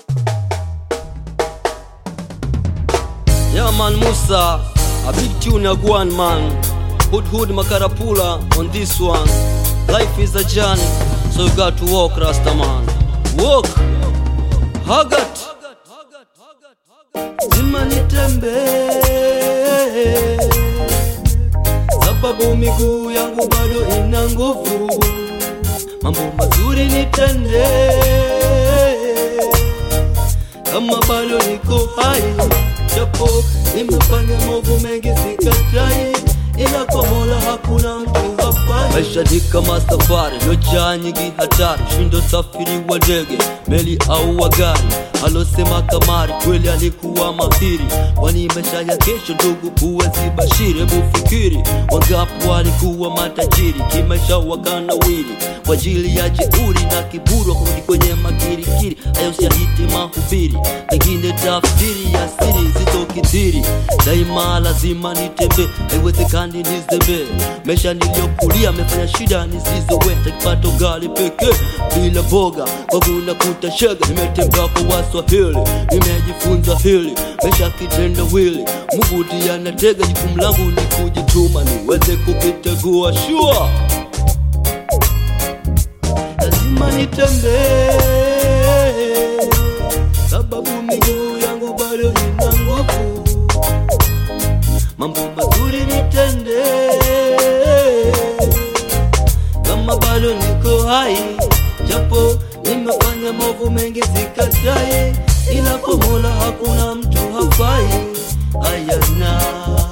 Yeah man Musa, a big tune a go on man. Hood hood makarapula on this one. Life is a journey, so you got to walk Rasta man. Walk. Hagat. Zima nitembee sababu miguu yangu bado ina nguvu, mambo mazuri nitende kama bado niko hai, japo nimefanya maovu mengi sikatai, ila kwa Mola hakuna mtu hafai. Maisha ni kama safari iliyojaa nyingi hatari, shindo safiri wa ndege, meli au wa gari. Alosema kamari kweli alikuwa mahiri, kwani maisha ya kesho ndugu huwezi bashiri. Hebu fikiri, wangapi walikuwa matajiri kimaisha wakanawiri kwa ajili ya jeuri na kiburi, wakurudi kwenye makirikiri. Hayo siahiti mahubiri, pengine tafsiri ya siri zitokithiri. Daima lazima nitembee, haiwezekani nizembee. Maisha niliyokulia amefanya shida nisizoweza, kipato gali pekee bila boga, kwangu nakuta shega. Nimetembea kwa Waswahili, nimejifunza hili maisha kitendawili. Mungu ndiye anatega, jukumu langu ni kujituma niweze kukitegua shua lazima nitembee, sababu miguu yangu bado ina nguvu. Mambo mazuri nitende, kama bado niko hai, japo nimefanya maovu mengi sikatai, ila kwa Mola hakuna mtu hafai. Ayana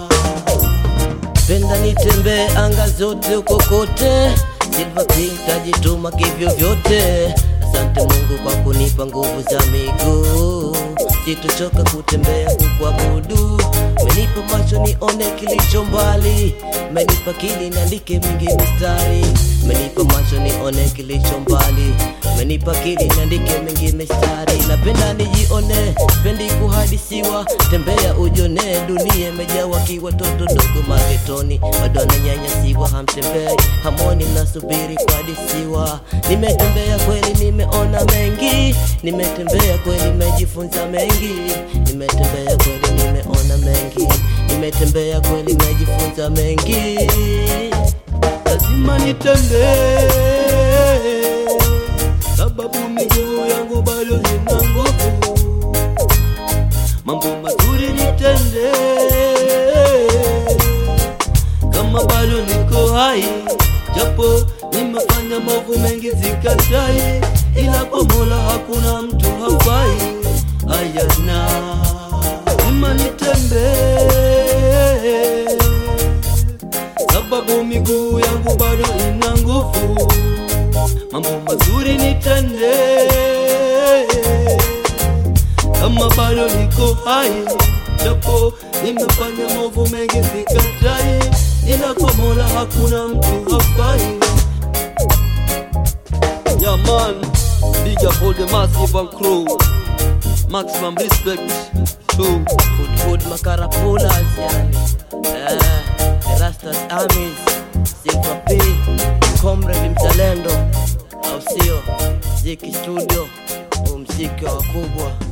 penda nitembee anga zote huko kote, Silver King tajituma kivyo vyote. Asante Mungu kwa kunipa nguvu za miguu, sitochoka kutembea kukuabudu. Umenipa macho nione kilicho mbali, umenipa akili niandike mingi mistari. Umenipa macho nione kilicho mbali, umenipa akili niandike mingi mistari. Napenda nijione, pendi kuhadisiwa, tembea ujone, dunia imejawa kiwatoto dogo magetoni, bado ananyanyasiwa, hamtembei hamoni, mnasubiri kuhadisiwa. Nimetembea kweli, nimeona mengi, nimetembea kweli, nimejifunza mengi, nimetembea kweli, nimeona mengi, nimetembea kweli, nimejifunza mengi. lazima nitembee, sababu miguu yangu bado ina nguvu. Mambo mazuri nitende, kama bado niko hai, japo nimefanya maovu mengi sikatai, ila kwa Mola hakuna mtu hafai. Ayana lazima nitembee sababu miguu yangu bado ina nguvu. Mambo mazuri nitende, kama bado niko hai, japo nimefanya maovu mengi sikatai, ila kwa Mola hakuna mtu hafai. Yeah man, big up all the massive and crew. Maximum respect to Hood hood makarapulas yani eh, the Rastas Armies Silver P Comrade mzalendo au sio Ziki Studio umziki wa wakubwa